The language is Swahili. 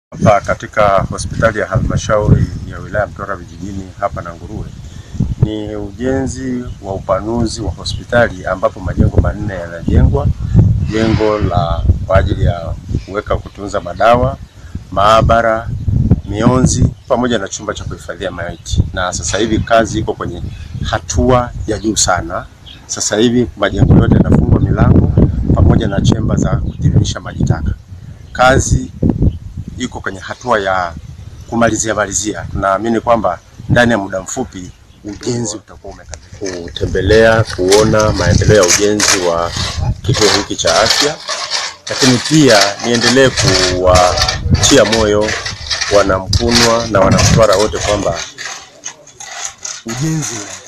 Hapa katika hospitali ya halmashauri ya wilaya Mtwara vijijini hapa na Nguruwe ni ujenzi wa upanuzi wa hospitali ambapo majengo manne yanajengwa. Jengo la kwa ajili ya kuweka kutunza madawa, maabara, mionzi pamoja na chumba cha kuhifadhia maiti, na sasa hivi kazi iko kwenye hatua ya juu sana. Sasa hivi majengo yote yanafungwa milango pamoja na chemba za kutiririsha maji taka. Kazi iko kwenye hatua ya kumalizia malizia. Tunaamini kwamba ndani ya muda mfupi ujenzi utakuwa umekamilika. Kutembelea kuona maendeleo ya ujenzi wa kituo hiki cha afya, lakini pia niendelee kuwatia moyo wanamkunwa na wanamtwara wote kwamba ujenzi